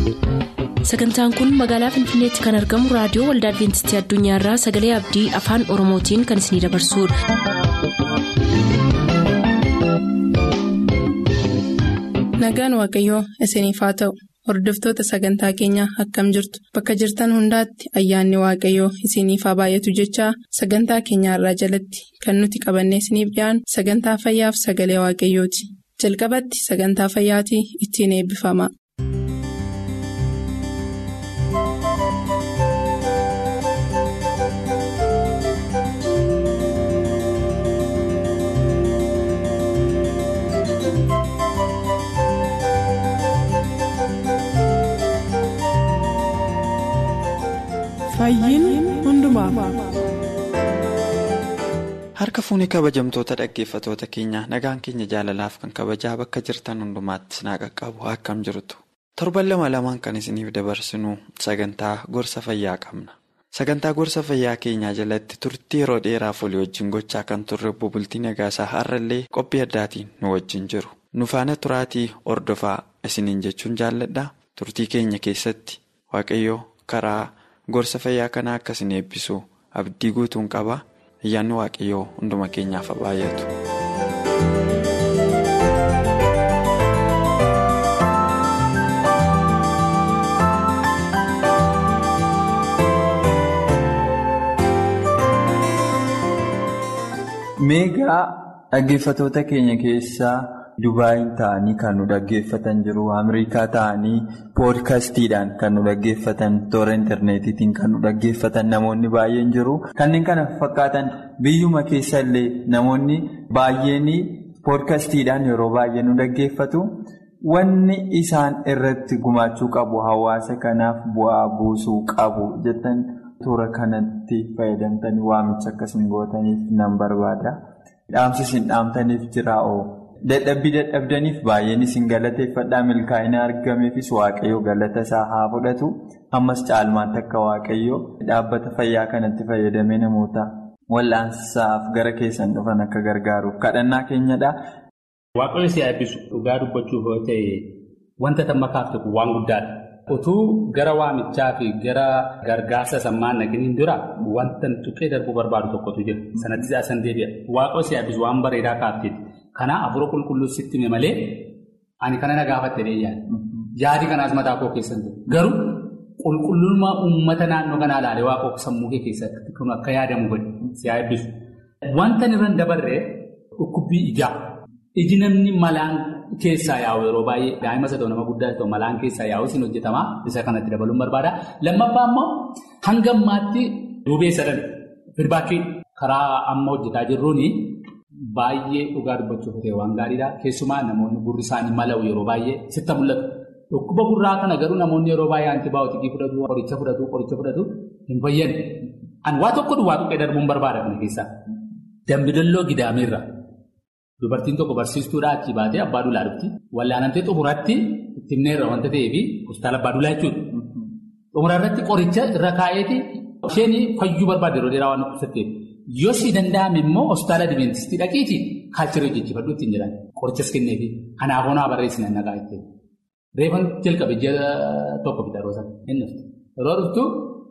sagantaan kun magaalaa finfinneetti kan argamu raadiyoo waldaa adventistii addunyaarraa sagalee abdii afaan oromootiin kan isinidabarsudha. nagaan waaqayyoo isiniif haa ta'u hordoftoota sagantaa keenyaa akkam jirtu bakka jirtan hundaatti ayyaanni waaqayyoo isiniif haa baay'atu jechaa sagantaa keenyaarraa jalatti kan nuti qabannee isiniif dhiyaanu sagantaa fayyaaf sagalee waaqayyooti jalqabatti sagantaa fayyaatii ittiin eebbifama. harka fuunee kabajamtoota dhaggeeffatoota keenya nagaan keenya jaalalaaf kan kabajaa bakka jirtan hundumaatti sinaa qaqqabu akkam jirtu torban lama lamaan kan isiniif dabarsinu sagantaa gorsa fayyaa qabna sagantaa gorsa fayyaa keenyaa jalatti turtii yeroo dheeraaf olii wajjin gochaa kan turre bultii nagaasaa har'allee qophii addaatiin nu wajjin jiru nu faana turaatii ordofaa isiniin jechuun jaalladha turtii keenya keessatti waaqayyoo karaa. gorsa fayyaa kanaa akka isin eebbisu abdii guutuun qaba ayyaanni waaqayyoo hunduma keenyaaf haa baay'atu. meegaa dhaggeeffatoota keenya keessaa. Dubaayin ta'anii kan nu dhaggeeffatan jiru. Ameerikaa ta'anii poodkaastiidhaan kan nu dhaggeeffatan toora intarneetiitiin kan nu dhaggeeffatan namoonni baay'een jiru. Kanneen kana fakkaatan biyyuma keessa illee namoonni baay'een poodkaastiidhaan yeroo baay'ee nu dhaggeeffatu. Wanni isaan irratti gumaachuu qabu hawaasa kanaaf bu'aa buusuu qabu jettan toora kanatti fayyadamtanii waamicha akkasiin gootaniif nan barbaada. Dhaamsi isin dhaamtaniif jiraa'oo. Dadhabbii dadhabdaniif baay'een isin galateeffadhaa milkaa'ina argameefis waaqayyoo galata isaa haa fudhatu ammas caalmaatti akka waaqayyoo dhaabbata fayyaa kanatti fayyadamee namoota wal'aansaaf gara keessan dhufan akka gargaaruuf kadhannaa keenyadha. Waaqayyo si eebbisu dhugaa dubbachuuf yoo ta'e wanta tamma kaafte kun waan guddaadha. Utuu gara waamichaa fi gara gargaarsa sammaan naqiniin dura wanta tuqee darbuu barbaadu tokkotu jira. Sanatti asan deebi'a. Waaqayyo si eebbisu waan bareedaa kaafteeti. Kanaa afur qulqulluu sitti hime malee ani kana na gaafatte yaada. Yaadi kanaas mataa koo keessatti garuu qulqullummaa uummata naannoo kanaa ilaalee waaqoo sammuu kee keessatti kun akka yaadamu godhe si eebbisu. Wanta irra dabarree dhukkubbii ijaa. Iji namni malaan keessaa yaa'u yeroo baay'ee daa'ima isa ta'u nama guddaa ta'u malaan keessaa yaa'u isin hojjetamaa isa kanatti dabaluun barbaada. Lammaffaa immoo hanga ammaatti duubee sadan firbaakii karaa amma hojjetaa jirruuni. Baay'ee dhugaa dubbachuuf ta'e waan gaariidha. Keessumaa namoonni gurri isaanii mala'u yeroo baay'ee sitti mul'atu. Dhukkuba gurraa kana garuu namoonni yeroo baay'ee antibaayootikii fudhatu, qoricha fudhatu, qoricha fudhatu hin fayyadu. Ani waa tokko duwwaa tuqee darbuun barbaada kana keessaa. Dambidalloo gidaameerra. Dubartiin tokko barsiistuudhaa achii baatee abbaa duulaa dhufti. Wallaanamtee xumuratti itti himneerra wanta ta'eef hospitaala abbaa duulaa jechuudha. Xumurarratti qoricha irra kaa'eeti isheen fayyuu barbaade yeroo dheeraa waan dhukkubsatteef. Yoo si danda'ame immoo hospitaala Adiveentistii dhaqiitii kaalchirra hojjechiifadhu ittiin jedhan qorichas kenneefi kanaaf honaa barreessina nagaa ittiin. Reefan jalqabe ji'a tokko fida yeroo sana hin dhuftu. Yeroo dhuftu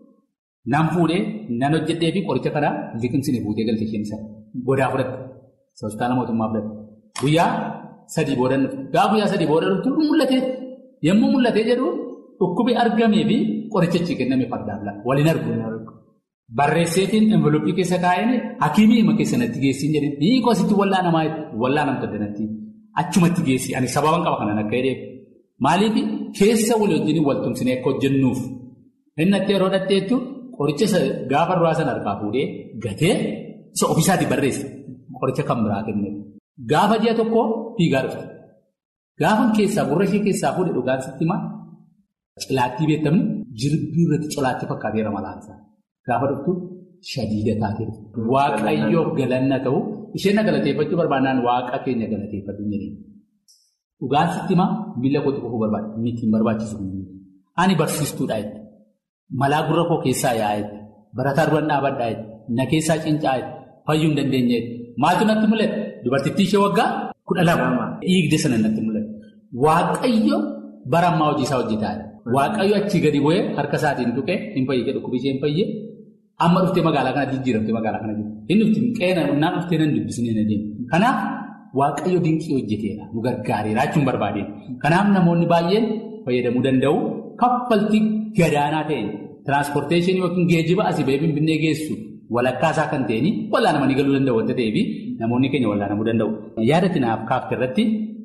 nan fuudhee nan hojjedhee fi qoricha kana liqimsine fuutee galte isheen isa godaa fudhatte hospitaala mootummaa fudhatte. Guyyaa sadii booda dhuftu. Gaafa guyyaa sadii booda dhuftu mul'atee yommuu mul'atee jedhu dhukkubi argamee fi qorichichi kenname fardaan lafa waliin argu. Barreesseetiin envelooppii keessa kaa'een hakiimii hima keessa natti geessiin jedhee hiikoo asitti wallaanamaa wallaanamtu addanatti achumatti geessi ani sababan qaba kanan akka jedheef maaliif keessa walii wajjin waltumsinee akka hojjennuuf inni natti yeroo dhatteettu qoricha gaafa duraa sana harkaa fuudhee gatee isa ofiisaatii barreesse qoricha kan biraa kennee gaafa ji'a tokko fiigaa dhufte gaafa keessaa gurra ishee keessaa fuudhe dhugaan sitti himaa cilaattii beektamni jirbii irratti cilaattii fakkaateera malaansaa. Gaafa dhuftu shadiida taatee waaqayyoof galanna ta'u isheen na galateeffachuu barbaadnaan waaqa keenya galateeffatu jedhee dhugaan sitti himaa miila kootti qofuu barbaada miti hin barbaachisu ani barsiistuudha jechuudha malaa gurra koo keessaa yaa'etti barataa duran dhaabadhaa jechuudha na keessaa cincaa'etti fayyuu hin dandeenye maaltu natti mul'ate dubartittii ishee waggaa kudha lama dhiigde sana natti mul'ate waaqayyo bara ammaa hojii isaa hojjetaadha. Waaqayyo achii gadi bu'ee harka isaatiin tuqee hin fayyee dhukkubi ishee hin fayyee amma dhuftee magaalaa kana jijjiiramtee magaalaa kana jiru. Inni dhufti qeena naan dhuftee nan dubbisnee na deemu. Kanaaf waaqayyo dinqii hojjeteera nu gargaareera jechuun barbaadeen. Kanaaf namoonni baay'een fayyadamuu danda'u kaffaltii gadaanaa ta'e tiraanspoorteeshinii yookiin geejjiba asii bahee finfinnee geessu walakkaa isaa kan ta'een wallaanamanii galuu danda'u wanta ta'eef namoonni keenya wallaanamuu danda'u. Yaadatti naaf kaafte irratti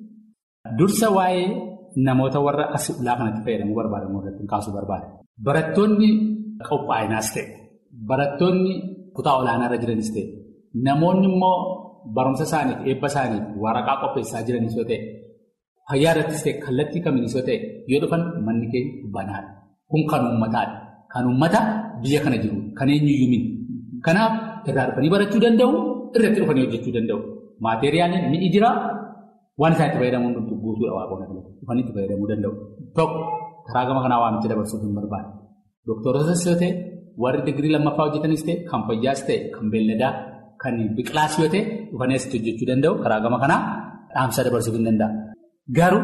dursa waa'ee namoota warra as ulaa kanatti fayyadamuu barbaadan irratti kaasuu barbaada. Barattoonni qophaa'inaas ta'e barattoonni kutaa olaanaa irra jiranis ta'e namoonni immoo barumsa isaaniif eebba isaaniif waraqaa qopheessaa jiranis yoo ta'e fayyaa irrattis ta'e kallattii kamiinis yoo ta'e yoo dhufan manni keenya banaadha. Kun kan uummataadha. Kan uummata biyya kana jiru kan eenyuyyuu miti. Kanaaf irraa dhufanii barachuu danda'u irratti dhufanii hojjechuu danda'u. Maateriyaaliin mi'i jira waan isaan itti fayyadamuun hunduu guutuudha waaqota dhufanii itti fayyadamuu danda'u. Tokko karaa gama kanaa waamicha dabarsuuf hin barbaadu. Doktorotas yoo ta'e warri digirii lammaffaa hojjetanis ta'e kan fayyaas ta'e kan beelladaa kan biqilaas yoo ta'e dhufanii asitti hojjechuu danda'u karaa gama kanaa dhaamsa dabarsuuf hin danda'a. Garuu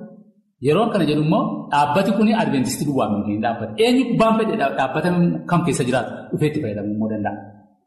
yeroo kana jedhu immoo dhaabbati kun adventistii duwwaa miti dhaabbata. Eenyu kubbaan fedhe dhaabbata kam keessa jiraatu dhufee itti fayyadamuu immoo danda'a.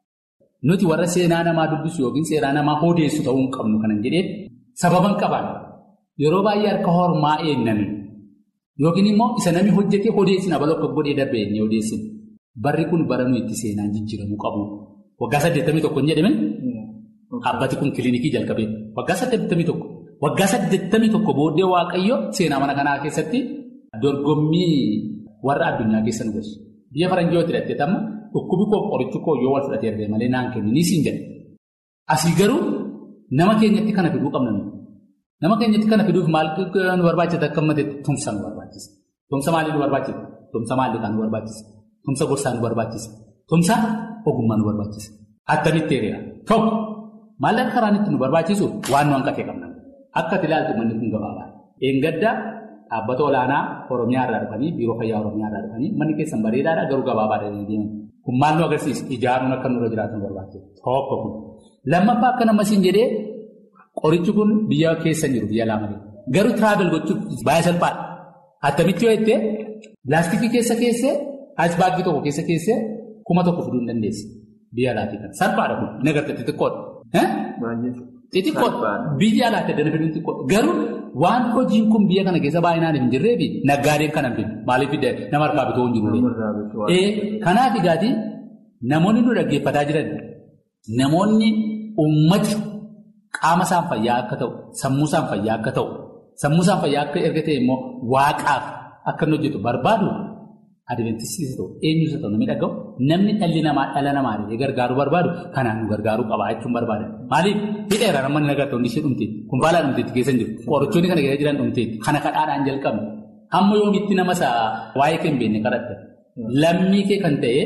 Nuti warra seenaa namaa dubbisu yookiin seenaa namaa odeessu ta'uu hin qabnu kanan jedhee sababan qaban yeroo baay'ee harka hormaa eenname yookiin immoo isa namni hojjetee odeessin abaloo akka godhee darbee inni odeessin barri kun bara nuyi itti seenaan jijjiiramuu qabu. Waggaa saddeettamii tokko hin jedhamin dhaabbati kun kiliinikii jalqabee waggaa saddeettamii tokko. Waggaa saddeettamii tokko booddee waaqayyo seenaa mana kanaa keessatti dorgommii warra addunyaa keessa nu galche. Biyya faranjiiwwatti hidhattee tamma dhukkubi koo qorichi koo yoo wal fudhatee argame malee naan kennu ni siin jedhe. Asii garuu nama keenyatti kana fiduu qabna nuti. Nama keenyatti kana fiduuf maal nu barbaachisa akka ammateetti tumsa nu barbaachisa. Tumsa maalii nu barbaachisa? Tumsa maallaqaa nu barbaachisa? Tumsa gorsaa nu barbaachisa? Tumsa ogummaa nu barbaachisa? Attamitti hiriira? Tokko maallaqa karaan itti nu barbaachisu waan nu hanqatee qabna. Akka ilaaltu manni kun gabaabaa. Eengaddaa dhaabbata olaanaa Oromiyaa irraa dhufanii biiroo fayyaa Oromiyaa irraa dhufanii manni keessan bareedaadha garuu gabaabaadha deeman. Kun maal nu agarsiisa? Ijaaruun akka nurra jiraatan barbaachisa. Tokko kun. Lammaffaa akka nama siin jedhee qorichi kun biyya keessa jiru biyya lama garuu tiraavel gochuuf baay'ee salphaadha. Attamitti yoo jettee laastikii keessa keessee aayisbaagii tokko keessa keessee kuma tokko fiduu hin dandeessi. Biyya alaatii kan salphaadha kun inni agartee xixiqqoodha. Xixiqqoodha. Biyya alaatti addana fiduun xixiqqoodha. Garuu waan hojiin kun biyya kana keessa baay'inaan hin jirree fi naggaadeen kan hanbinu maaliif nama harkaa bitoo hin jiru. Kanaaf egaati namoonni nu dhaggeeffataa jiran namoonni uummati qaama isaan fayyaa akka ta'u sammuu isaan fayyaa akka ta'u sammuu isaan fayyaa akka erga ta'e immoo waaqaaf akka inni hojjetu barbaadu. Adventistis ta'u eenyus ta'u namni dhaga'u namni dhalli namaa dhala namaa gargaaruu barbaadu kanaan nu gargaaruu qaba jechuun barbaada. Maaliif hidheera namoonni nagarta hundi ishee dhumteetti kun baala dhumteetti keessa hin jiru qorichoonni kana keessa jiran dhumteetti kana kadhaadhaan jalqabne hamma yoomitti nama isaa waa'ee kan beekne kadhatta lammii kee kan ta'e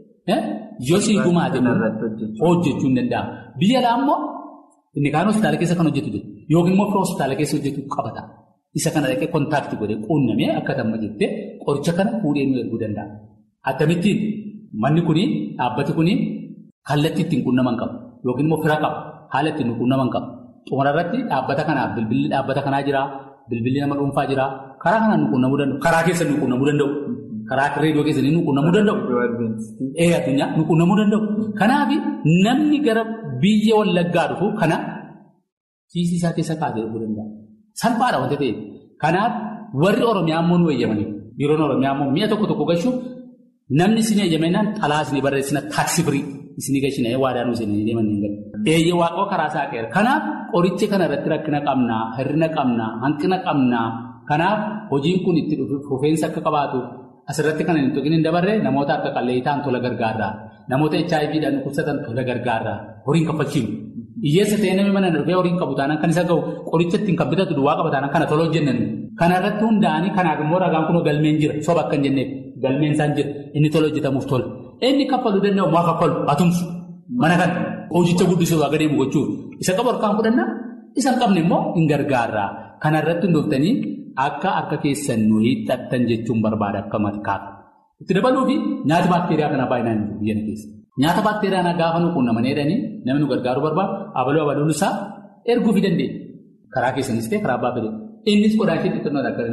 yoo sii gumaate hojjechuu hin danda'amu. Biyya alaa immoo inni kaan hospitaala keessa kan hojjetu jiru yookiin immoo fira hospitaala keessa hojjetu qabata. Isa kana dhaqee kontaaktii godhee quunnamee akka tamma jettee qoricha kana fuudhee nu erguu danda'a. Akkamittiin manni kuni dhaabbati kuni kallattii ittiin quunnaman qabu yookiin immoo fira qabu haala ittiin nu quunnaman qabu. Xumura irratti dhaabbata kanaaf bilbilli dhaabbata kanaa jira bilbilli nama dhuunfaa jira karaa kanaan nu quunnamuu danda'u karaa keessa nu quunnamuu danda'u karaa reediyoo keessanii nu quunnamuu danda'u. Ee addunyaa nu quunnamuu danda'u. Kanaaf namni gara biyya wallaggaa dhufu kana kiisii isaa keessa kaasee dhufuu danda'a. Salphaadha wanta ta'eef. Kanaaf warri Oromiyaa immoo nu eeyyamanii biiroon Oromiyaa immoo mi'a tokko tokko gashuuf namni isin eeyyamennaan xalaa isin barreessina taaksii firii isin gashina waadaa nu isin deeman hin galu. Eeyyee waaqoo karaa isaa qeera. Kanaaf qoricha kana irratti rakkina qabnaa, hir'ina qabnaa, hanqina qabnaa. Kanaaf hojiin kun itti fufeensa akka qabaatu asirratti kan hin tuqin hin dabarre namoota akka qalleeyyitaan tola gargaarraa, namoota HIVdhaan dhukkubsatan tola gargaarraa, horiin kaffalchiinu. Hiyyeessa ta'ee namni mana dhufee horiin qabu taanaan kan isa ga'u qoricha ittiin kan bitatu duwwaa qaba taanaan kana tola hojjennan. Kana irratti hundaa'anii kanaaf immoo ragaan kun galmeen jira soba akka hin jenneef galmeen isaan jira inni tola hojjetamuuf tola. Inni kaffaluu danda'u maa kaffalu atumsu mana kana hojicha guddisuuf akka deemu gochuuf isa qabu harkaan fudhannaa isa hin qabne immoo hin gargaarraa. Kana irratti hundooftanii akka harka keessan nu hiixattan jechuun barbaada akka matkaaf. Itti dabaluufi nyaata baakteeriyaa kana baay'inaan biyya keessa. Nyaata baakteeriyaa gaafa nu quunnaman jedhanii namni nu gargaaruu barbaadu abaluu abaluun isaa erguufii dandeenya. Karaa keessanis ta'e karaa abbaa fedhe. Innis qodaa ishee xixiqqoo akka hin agarre.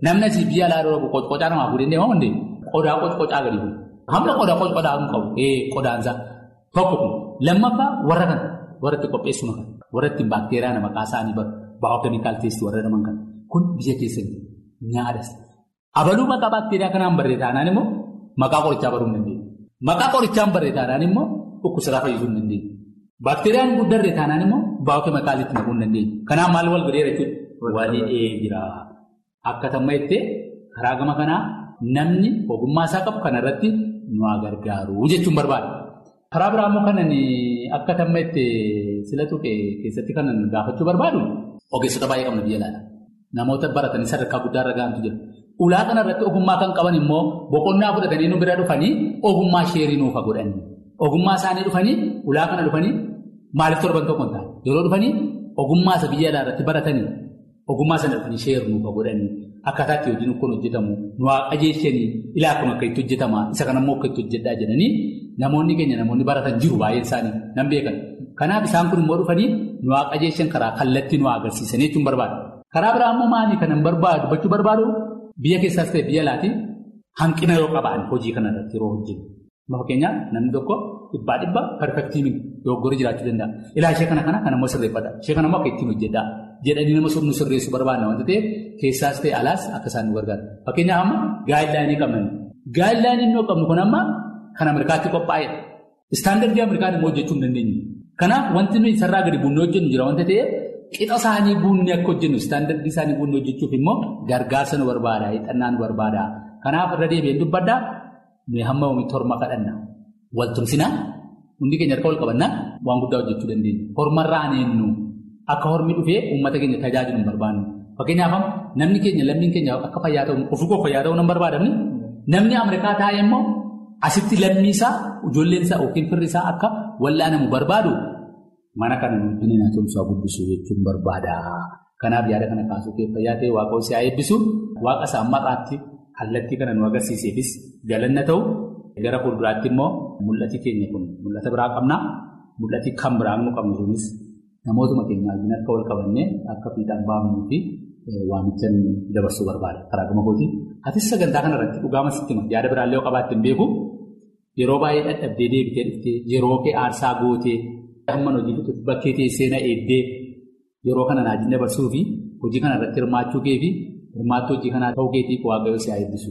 Namni asii biyya alaa dura qocqocaa namaaf godhee deemaa hundee qodaa qocqocaa gadi bu'u. Hamma qodaa qocqocaa hin qabu qodaansaa tokko kun lammaffaa warra kana warra itti qopheessu kan warra itti baakteeriyaa nama qaasaanii baa'ookeemikaal teestii warra jedhaman kan kun biyya keessatti nyaatas. Abaluu maqaa baakteeriyaa kanaan barreeffamnaan immoo maqaa qorichaa baruu hin dandeenye. Maqaa qorichaan barreeffamnaan immoo dhukkubsataa fayyisuu hin dandeenye. Baakteeriyaan guddarree taanaan immoo baa'ookeemikaalitti naquu hin dandeenye. Kanaaf maal wal godheera jechuudha? Walii jira. Akka tamma jettee karaa gama kanaa namni ogummaa isaa qabu kanarratti nu haa gargaaru jechuun barbaada. Karaa biraa immoo kanan akka tamma jettee sila tuqee keessatti kanan gaafachuu barbaadu ogeessota baay'ee qabna biyya laata. Namoota baratanii sadarkaa guddaa irra gahantu jira. Ulaa kanarratti ogummaa kan qaban immoo boqonnaa fudhatanii nu bira dhufanii ogummaa sheerii nuufa godhanii. Ogummaa isaanii dhufanii ulaa kana dhufanii maaliif torban tokko hin taane yeroo dhufanii ogummaa isa biyya alaa irratti baratanii ogummaa sana dhufanii sheerii nuufa godhanii akkaataa itti hojiin kun hojjetamu nu haa qajeelchanii ilaa kun akka itti hojjetama isa kanammoo akka itti hojjedhaa jedhanii namoonni keenya namoonni baratan jiru baay'een isaanii nan beekan. Kanaaf isaan kun immoo dhufanii nu haa qajeelchan karaa kallattii nu haa agarsiisanii jechuun barbaada. Karaa biraa immoo maali kanan barbaadu dubbachuu barbaadu biyya keessaas ta'e biyya alaatiin hanqina yoo qaban hojii kanarratti yeroo hojjetu. Fakkeenyaaf namni tokko dhibbaa dhibba perfektiimin dogoggoree jiraachuu danda'a. Ilaa ishee kana kana kan ammoo sirreeffata. Ishee kana ammoo akka ittiin hojjedhaa. Jedhanii nama nu sirreessuu barbaadna wanta ta'eef keessaas ta'e alaas akka isaan nu gargaara. Fakkeenyaaf amma gaayidlaayinii qabna. Gaayidlaayinii inni qabnu kun amma kan Ameerikaatti qophaa'edha. Istaandardii Ameerikaan immoo hojjechuu hin dandeenye. Kanaaf wanti nuyi sarara gadi buunee hojjennu jira wanta ta'eef qixa isaanii buunee akka hojjennu istaandardii isaanii buunee hojjechuuf immoo gargaarsa nu barbaada. Hixannaa nu barbaada. Kanaaf irra deebi'een dubbaddaa nuyi hamma oomisha horma kadhanna. Waltumsinaa hundi keenya harka wal qabannaa waan guddaa hojjechuu dandeenya. Hormarraa aaneennu akka hormi dhufee uummata keenya tajaajilu hin barbaannu. Fakkeenyaaf namni keenya lammiin keenya akka fayyaa ta'u ofii koo fayyaa ta'uu hin barbaadamne namni Ameerikaa taa'e immoo asitti lammii isaa ijoolleen isaa yookiin firri isaa akka wallaanamu barbaadu mana kana nuti na tumsaa guddisuu jechuun barbaada. Kanaaf yaada kana kaasuu keessa fayyaa ta'e waaqa si haa eebbisu waaqa isaa mar'aatti kallattii kana nu agarsiiseefis galanna ta'u gara fuulduraatti immoo mul'ati keenya kun mul'ata biraa qabna. Mul'ati kan biraa nu qabnu sunis namootuma keenya wajjin akka wal qabannee akka fiixaan baafnuu fi waamichan dabarsuu barbaada karaa gama kootii. Atis sagantaa kanarratti dhugaama sitti hima yaada biraallee yoo qabaatte hin beeku yeroo baay'ee dadhabdee deebitee dhuftee yeroo kee aarsaa gootee hamman hojii fixutti bakkee teessee na eeddee yeroo kana naajin dabarsuu fi hojii kanarratti hirmaachuu kee fi hirmaattuu hojii kanaa ta'uu keetiif waaqayyoo si haa eebbisu.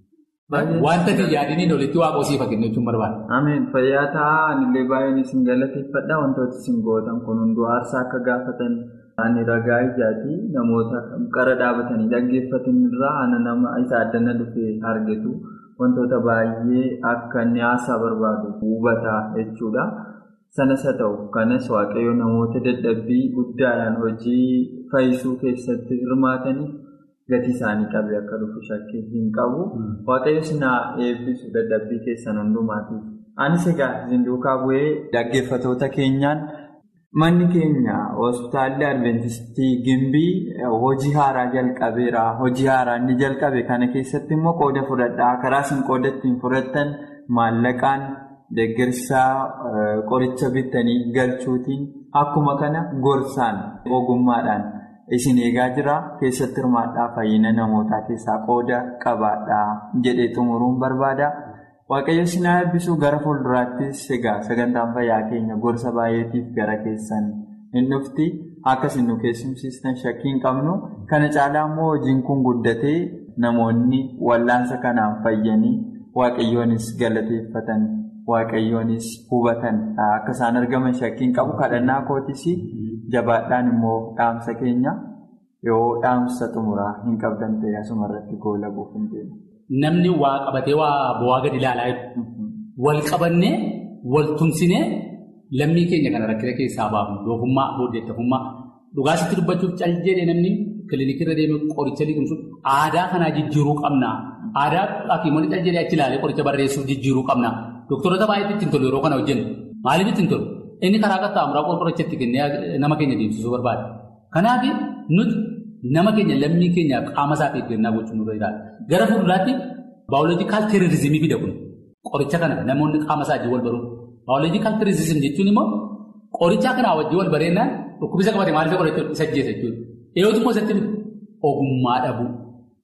Wanta yaadiniin olitti waaqa osii fakkeenya jechuun barbaada. Ameen fayyaa ta'aa anillee baay'een isin galateeffadha wantoota isin gootan kun hunduu aarsaa akka gaafatan ani ragaa ijaati namoota qara dhaabatanii dhaggeeffatan irraa ana nama isa addana dhufee argitu wantoota baay'ee akka inni haasaa barbaadu hubataa jechuudha. Sanas haa ta'u kanas waaqayyo namoota dadhabbii guddaadhaan hojii fayyisuu keessatti hirmaataniif. gatii isaanii qabee akka dhufu shakkii hin qabu. Waaqayyo sinaa eebbisu dadhabbii keessan hundumaatiif. Anis egaa isin duukaa bu'ee dhaggeeffatoota keenyaan manni keenya hospitaalli Adventistii Gimbii hojii haaraa jalqabeera. Hojii haaraa inni jalqabe kana keessatti immoo qooda fudhadhaa. Karaa isin qooda ittiin fudhattan maallaqaan deeggarsaa qoricha bitanii galchuutiin akkuma kana gorsaan ogummaadhaan. Isin eegaa jira keessatti hirmaadhaa fayyina namootaa keessaa qooda qabaadhaa jedhee xumuruun barbaada. Waaqayyo isin haa eebbisuu gara fuulduraattis egaa sagantaan fayyaa keenya gorsa baay'eetiif gara keessan hin dhufti. Akkasiin nu keessumsiistan shakkii hin qabnu. Kana caalaa immoo hojiin kun guddatee namoonni wallaansa kanaan fayyanii waaqayyoonis galateeffatan waaqayyoonis hubatan akka isaan argaman shakkii hin qabu. Kadhannaa kootis. Jabaadhaan immoo dhaamsa keenya yoo dhaamsa xumuraa hin qabdan ta'e asuma irratti goola buuf hin deemu. Namni waa qabatee waa bu'aa gadi ilaalaa jiru. Wal qabannee wal tumsinee lammii keenya kana rakkina keessaa baafnu doofummaa booddeettafummaa dhugaasitti dubbachuuf cal jedhee namni kilinikirra deemee qoricha liqimsuuf aadaa kanaa jijjiiruu qabna. Aadaa hakiimonni cal jedhee achi ilaalee qoricha barreessuuf jijjiiruu qabna. Dooktorota baay'eetti ittiin tolu yeroo kana hojjennu maaliif ittiin tolu? Inni karaa qaxxaamuraa qorichatti kennee nama keenya deemsisuu barbaada. Kanaaf nuti nama keenya lammii keenya qaama isaaf eeggannaa gochuun nurra jiraata. Gara fuulduraatti baayoloojikaal teerorizimii fida kun qoricha kana namoonni qaama isaa wal baruuf. Baayoloojikaal teerorizim jechuun immoo qoricha kanaa wajjin wal bareennaan dhukkubisa qabate maaliif qoricha isa ajjeesa jechuudha. Eeyyootu immoo isatti ogummaa dhabuu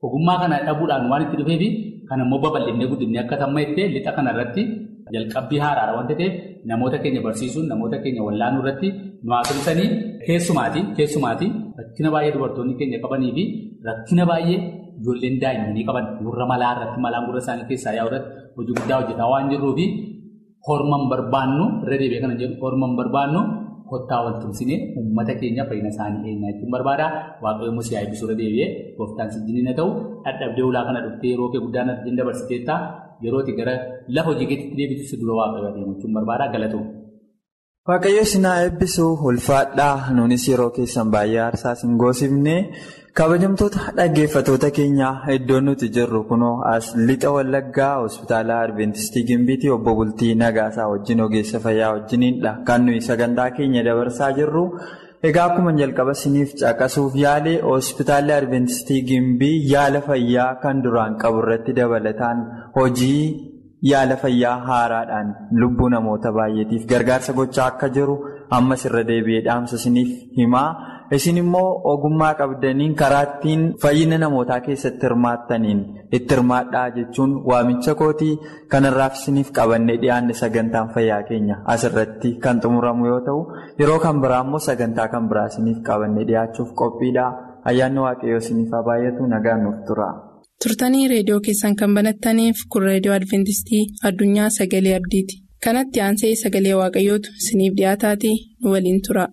Ogummaa kana dhabuudhaan waan itti dhufeefi kan immoo babal'inee guddinee akka tamma'ittee lixa kanarratti jalqabbii haaraadha wanta ta'eef namoota keenya barsiisuun namoota keenya wallaanuu irratti nu haasofsanii keessumaati keessumaati rakkina baay'ee dubartoonni keenya qabanii fi rakkina baay'ee ijoolleen daa'immanii qaban gurra malaa irratti malaan gurra isaanii keessaa yaa'u irratti hojii guddaa hojjetaa waan jirruu fi horman barbaannu irra deebi'ee kana jedhu horman barbaannu kottaa wal tumsinee uummata keenya fayyina isaanii eenyaa jechuun barbaada waaqayyoon musee eebbisuu irra deebi'ee gooftaan sijjiniin haa ta'u dhadhabdee ulaa kana dhuftee yeroo kee guddaan arjin dabarsiteetta yerooti gara lafa hojii keetti deebitu dura waaqayyo adeemu jechuun barbaada galatu. Waaqayyo sinaa eebbisuu ulfaadhaa nuunis yeroo keessan baay'ee aarsaa hin goosifne kabajamtoota dhaggeeffatoota keenyaa iddoon nuti jirru kunoo as lixa wallaggaa hospitaala adventistii gimbiitii obbo Bultii Nagaasaa wajjin ogeessa fayyaa wajjiniidha kan nuyi sagantaa keenya dabarsaa jirru. Egaa akkuma jalqaba isiniif caqasuuf yaale hospitaalli adventistii gimbii yaala fayyaa kan duraan qabu irratti dabalataan hojii. yaala fayyaa haaraadhaan lubbuu namoota baay'eetiif gargaarsa gochaa akka jiru ammas irra deebi'ee dhaamsa isiniif himaa isin immoo ogummaa qabdaniin karaa ittiin fayyina namootaa keessatti hirmaattaniin itti hirmaadhaa jechuun waamicha kootii kanarraaf isiniif qabannee dhiyaanne sagantaan fayyaa keenya asirratti kan xumuramu yoo ta'u yeroo kan biraa immoo sagantaa kan biraa isiniif qabannee dhiyaachuuf qophiidha ayyaanni waaqayyoo isiniif haa baay'atu nagaan nuuf tura. turtanii reediyoo keessan kan banattaniif kun reediyoo adventistii addunyaa sagalee abdiiti kanatti aansee sagalee waaqayyootu isiniif dhiyaataatii nu waliin tura.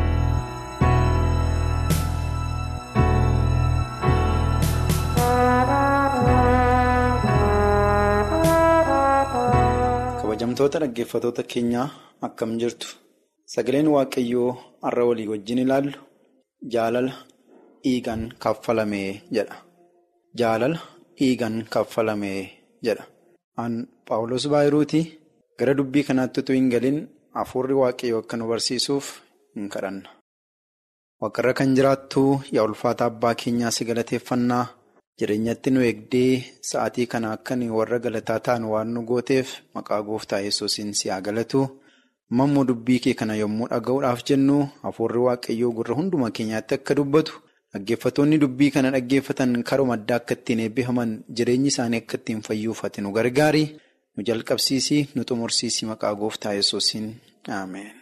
kabajamtoota dhaggeeffatoota keenyaa akkam jirtu sagaleen waaqayyoo har'a walii wajjin ilaallu jaalala dhiigaan kaffalamee jedha. Jaalala dhiigaan kaffalamee jedha. An Paawulos Baayiruutii gara dubbii kanaatti utuu hin galin hafuurri waaqayyoo akka nu barsiisuuf hin kadhanna. Waaqarra kan jiraattu yaa ulfaata abbaa keenyaa si galateeffannaa jireenyatti nu eegdee sa'aatii kana akka warra galataa ta'an waan nu gooteef maqaa gooftaa yesuusiin si haa galatu. Mammoo dubbii kee kana yommuu dhaga'uudhaaf jennu hafuurri waaqayyoo gurra hunduma keenyaatti akka dubbatu. Dhaggeeffatoonni dubbii kana dhaggeeffatan karuma addaa akka ittiin eebbifaman jireenyi isaanii akka ittiin fayyuufate nu gargaari nu jalqabsiisi nu xumursiisi maqaa gooftaa yesuusiin ameen.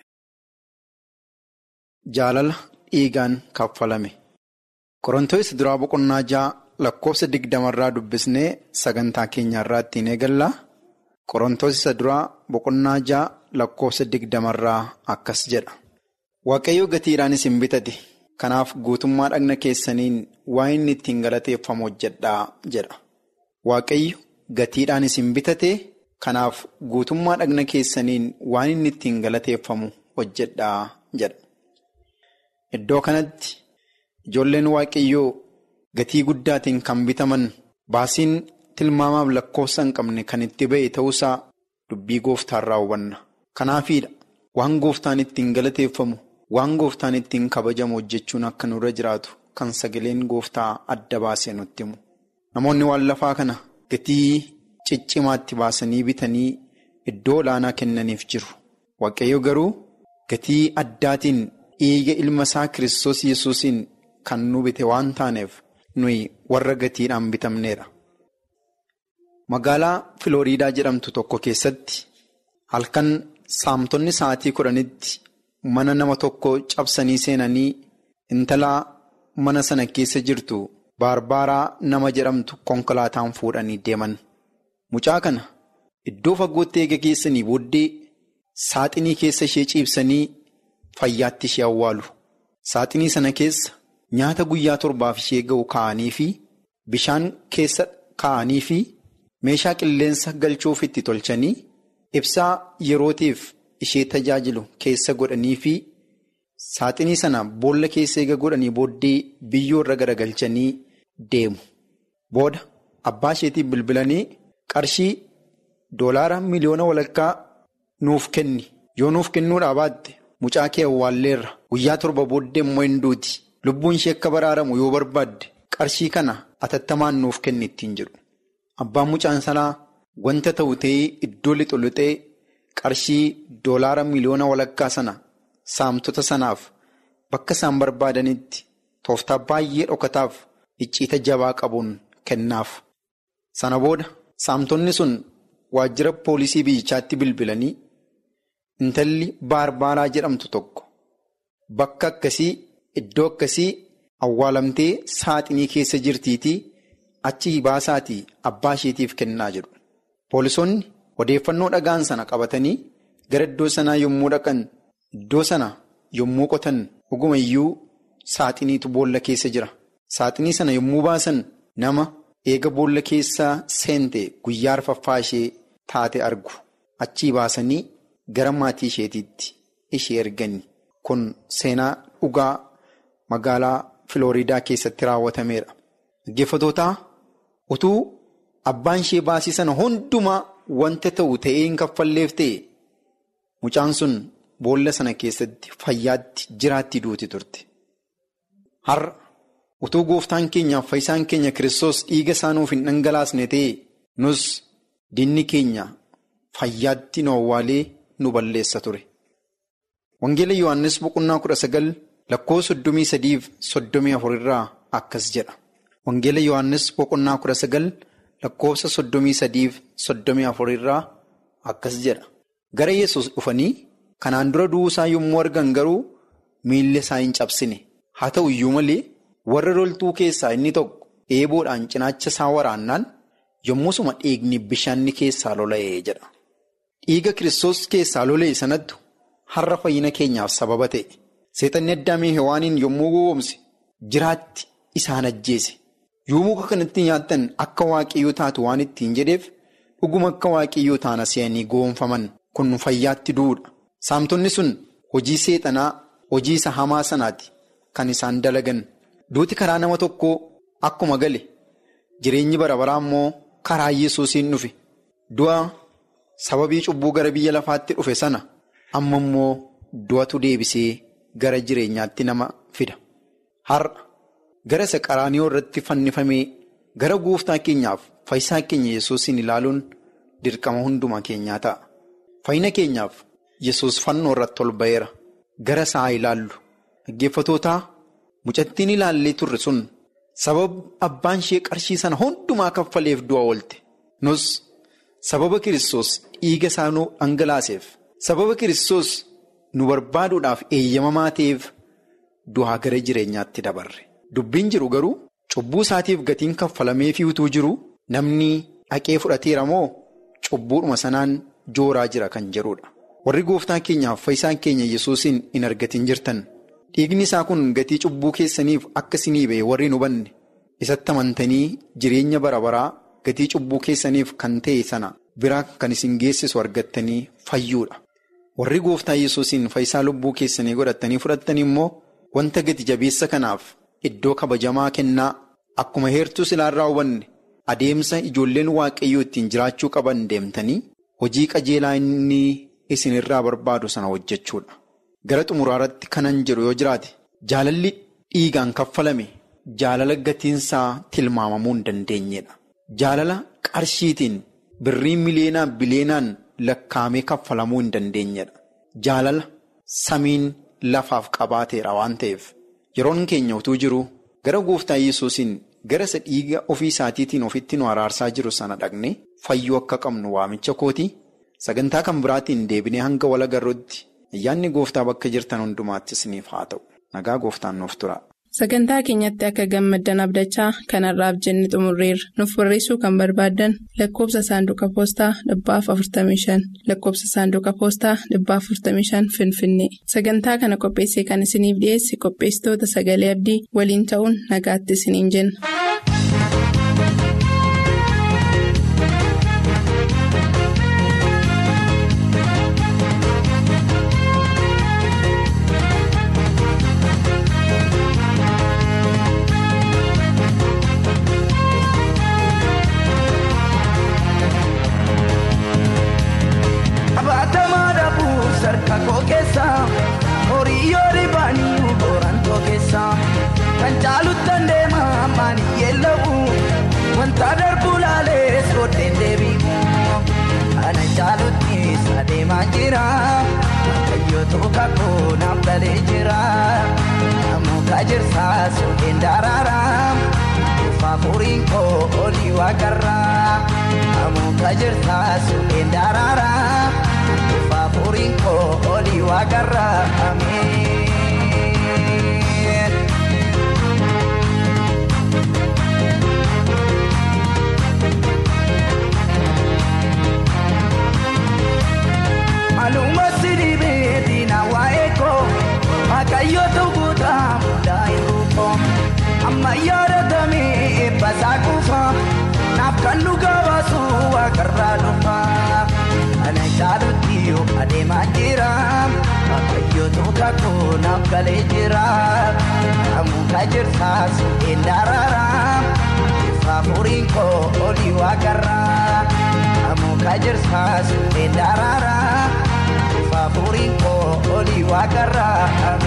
Jaalala dhiigaan kaffalame Qorontoos duraa boqonnaa ja'a lakkoofsa digdamarraa dubbisnee sagantaa keenyarraa ittiin eegalla. Qorontoos isa duraa boqonnaa ja'a lakkoofsa digdamarraa akkas jedha. Waaqayyo gatiidhaan isin bitate. Kanaaf guutummaa dhagna keessaniin waan inni ittiin galateeffamu hojjedhaa jedha. Waaqayyo gatiidhaan isin bitate kanaaf guutummaa dhagna keessaniin waan inni ittiin galateeffamu hojjedhaa jedha. Iddoo kanatti ijoolleen waaqayyoo gatii guddaatiin kan bitaman baasiin tilmaamaaf lakkoofsa hin qabne kan itti ba'e ta'uusaa dubbii gooftaarraa hubanna. Kanaafiidha waan gooftaan ittiin galateeffamu. Waan gooftaan ittiin kabajamu hojjechuun akka nurra jiraatu kan sagaleen gooftaa adda baasee nutti himu. Namoonni waan lafaa kana gatii ciccimaatti baasanii bitanii iddoo olaanaa kennaniif jiru. Waaqayyo garuu gatii addaatiin dhiiga ilma isaa Kiristoos Yesuusiin kan nu bite waan taaneef nuyi warra gatiidhaan bitamneera. Magaalaa Filooriidaa jedhamtu tokko keessatti halkan saamtonni sa'aatii kudhanitti. Mana nama tokko cabsanii seenanii intala mana sana keessa jirtu baarbaaraa nama jedhamtu konkolaataan fuudhanii deeman. Mucaa kana iddoo fagootti eega geessanii booddee saaxinii keessa ishee ciibsanii fayyaatti ishee awwaalu. Saaxinii sana keessa nyaata guyyaa torbaaf ishee ga'u kaa'anii fi bishaan keessa kaa'anii fi meeshaa qilleensa galchuuf itti tolchanii ibsaa yerootiif. ishee tajaajilu keessa godhanii fi saaxinii sana boolla keessa eega godhanii booddee biyyoo irra garagalchanii deemu. Booda abbaa isheetiif bilbilanii qarshii doolaara miliyoona walakkaa nuuf kenni yoo nuuf kennuudhaa baatte mucaa kee awwaalleerra guyyaa torba booddee immoo hin duuti lubbuun ishee akka baraaramu yoo barbaadde qarshii kana atattamaan nuuf kenni ittiin jedhu. Abbaan mucaan sanaa wanta ta'u ta'ee iddoo lixu lixee. Qarshii doolaara miliyoona walakkaa sana saamtota sanaaf bakka isaan barbaadanitti tooftaa baay'ee dhokataaf icciita jabaa qabuun kennaaf. Sana booda saamtonni sun waajjira poolisii biyyichaatti bilbilanii intalli baarbaaraa jedhamtu tokko bakka akkasii iddoo akkasii awwaalamtee saaxinii keessa jirtiitii achi baasaatii abbaa isheetiif kennaa jedhu. Poolisoonni odeeffannoo dhagaan sana qabatanii gara iddoo sanaa yommuu dhaqan iddoo sana yommuu qotan dhuguma iyyuu saaxiniitu boolla keessa jira. Saaxinii sana yommuu baasan nama eega boolla keessaa seente guyyaa arfaffaa ishee taate argu. Achii baasanii gara maatii isheetiitti ishee ergani. Kun seenaa dhugaa magaalaa Filooriidaa keessatti raawwatameera. Dhaggeeffatootaa utuu abbaan ishee baasii sana hundumaa wanta ta'u ta'ee hin kaffalleef ta'e mucaan sun boolla sana keessatti fayyaatti jiraatti duuti turte. Har'a utuu gooftaan keenyaaf fayyisaan keenya Kiristoos dhiiga isaa nuuf hin dhangalaasne ta'e nus dinni keenya fayyaatti nu awwaalee nu balleessa ture. Wangeela Yohaannis boqonnaa kudha sagal lakkoo soddomii sadiif soddomii afur irraa akkas jedha. Wangeela Yohaannis boqonnaa kudha sagal lakkoofsa soddomii sadiif soddomii afur irraa akkas jedha. Gara Yesuus dhufanii kanaan dura du'uu isaa yommuu argan garuu miilla isaa hin cabsine. Haa ta'u iyyuu malee warra loltuu keessaa inni tokko eeboodhaan cinaacha isaa waraannaan yommusuma dhiigni bishaanni keessaa lola'ee jedha. Dhiiga Kiristoos keessaa lola'e sanattu har'a fayyina keenyaaf sababa ta'e. Seexanni addaamee hewaaniin yommuu gowwoomse jiraatti isaan ajjeese. Yoo muka kanatti nyaattan akka waaqayyoo taatu waan ittiin jedheef dhuguma akka waaqayyoo taana se'anii gowwoomfaman kun fayyaatti duudha. Saamtonni sun hojii seexanaa hojii isa hamaa sanaati kan isaan dalagan. Duuti karaa nama tokkoo akkuma gale jireenyi bara baraa immoo karaa yesuusiin dhufe. Du'a sababii cubbuu gara biyya lafaatti dhufe sana amma immoo du'atu deebisee gara jireenyaatti nama fida. Har'a gara isa qaraaniyoo irratti fannifamee gara gooftaa keenyaaf fayyisaa keenya yesuusiin ilaaluun dirqama hundumaa keenyaa ta'a. Fayyina keenyaaf yesus fannoo irratti ol ba'eera. Gara isaa ilaallu. Dhaggeeffatootaa mucattiin ilaallee turre sun sababa abbaan ishee qarshii sana hundumaa kaffaleef du'a oolte. Nus sababa Kiristoos dhiiga isaa nu dhangalaaseef sababa Kiristoos nu barbaaduudhaaf eeyyamamaa ta'eef du'aa gara jireenyaatti dabarre. Dubbiin jiru garuu cubbuu isaatiif gatiin kaffalameefii utuu jiru namni dhaqee fudhateera moo cubbuudhuma sanaan jooraa jira kan jedhudha. Warri gooftaa keenyaaf fayyisaan keenya yesuusiin hin argatin jirtan dhiigni isaa kun gatii cubbuu keessaniif akka isinii ba'e warri nu hubanne isatti amantanii jireenya bara baraa gatii cubbuu keessaniif kan ta'e sana biraa kan isin geessisu argattanii fayyuudha. Warri gooftaa yesuusiin fayyisaa lubbuu keessanii godhattanii fudhattanii immoo wanta gati jabeessa kanaaf iddoo kabajamaa kennaa akkuma heertuu silaarraa hubanne adeemsa ijoolleen waaqayyoo ittiin jiraachuu qaban deemtanii hojii qajeelaa inni. isinirraa barbaadu sana hojjechuudha. Gara xumuraarratti kanan jedhu yoo jiraate jaalalli dhiigaan kaffalame jaalala gatiinsaa tilmaamamuu hin dandeenyedha. Jaalala qarshiitiin birrii miliyeenaan biliyeenaan lakkaa'amee kaffalamuu hin dandeenyedha. Jaalala samiin lafaaf qabaateera waan ta'eef yeroon keenya utuu jiru gara gooftaa yesuusiin gara isa dhiiga ofii isaatiitiin ofitti nu araarsaa jiru sana dhaqne fayyuu akka qabnu waamicha kooti. Sagantaa kan biraatiin deebinee hanga wal agarruutti ayyaanni gooftaa bakka jirtan hundumaatti isiniif haa ta'u. Nagaa gooftaan nuuf tura. Sagantaa keenyatti akka gammaddan abdachaa kanarraaf jenne xumurreerra. Nuuf barreessuu kan barbaaddan lakkoofsa saanduqa poostaa dhibbaaf 45 lakkoofsa saanduqa poostaa dhibbaaf 45 Finfinnee. Sagantaa kana qopheessee kan isiniif dhiyeesse qopheessitoota sagalee abdii waliin ta'uun nagaatti isiniin jenna. Jirsa suuqeen daraaraa Faafuriin koo olii waaqarraa amuuka jirtaa supheen daraaraa faafuriin koo olii waaqarraa ameen. Maluma siribee diina waa'ee koo waaqayyo tukuutaa mudaa yeroo koo amma yaadatamee eebbasaa kufa naaf kan dhugaa baasu waaqarraa dhufa ana jaalutti yoo adeemaa jira waaqayyo tuuka koo naaf galee jira amuuka jirtaa supheen daraaraa faafuriin koo olii waaqarraa amuuka jirtaa supheen daraaraa. faafuriin koo olii waaqarraa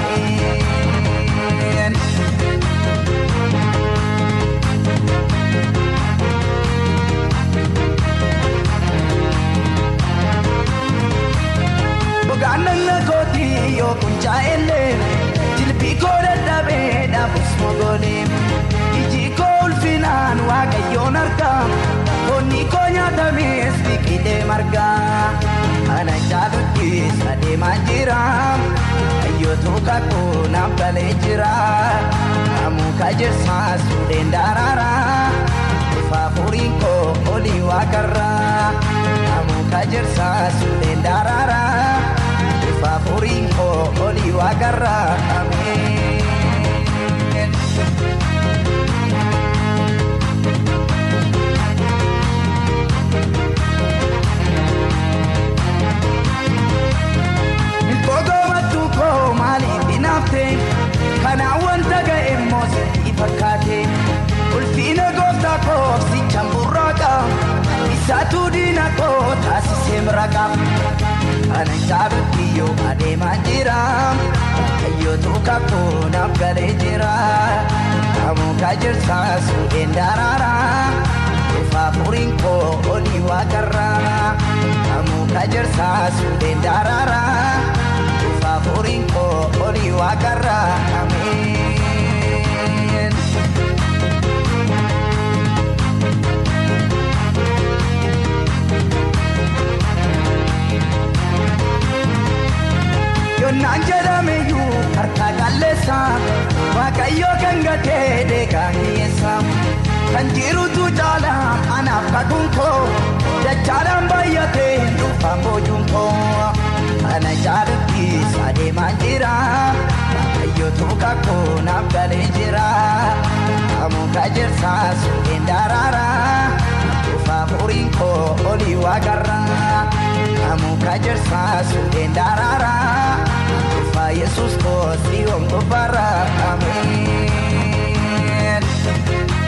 ameen. Bogaannan kootii yoo kuncaa'ellee jilbii koo dadhabee dhaabus mogolee iji koo ulfinaan waaqayyoon argaa foonni koo nyaatamees biqilee margaa. Ana jaaluttis adeemaa jira Ayyootu kakuu naaf galee jira Amuuka jirsaa suudheen daraaraa Faafuriin koo olii waaqarraa Amuuka jirsaa suudheen daraaraa Faafuriin koo olii waaqarraa Ameen. maaliif hinaafte kanaan wanta ga'e immoo sitti fakkaate ulfiina gooftaa koofsichaan burraaqa isaatu diina koo taasisee miraqa kana jaalutti yoo adeemaa jira ayyootu kakuu naaf galee jira amuuka jirsaa suudheen daraaraa faafuriin koo olii waaqarraa amuuka jirsaa suudheen daraaraa. faafuriin koo olii waaqarraa ameen. Yonnaan jedhameyyuu harka qalleessa waaqayyoo kan gatee deegaa hiyyeessa kan jirutu caala anaaf kakuun koo dachaadhaan baay'atee hin dhufaan boojuun koo. Ana jaaluttis adeemaa jira Waaqayyootu kakuu naaf galee jira Amuuka jirsaa suudheen daraaraa Faafuriin koo olii waaqarraa Amuuka jirsaa suudheen daraaraa Faa Yesuus koo siyoon gubbaarraa Ameen.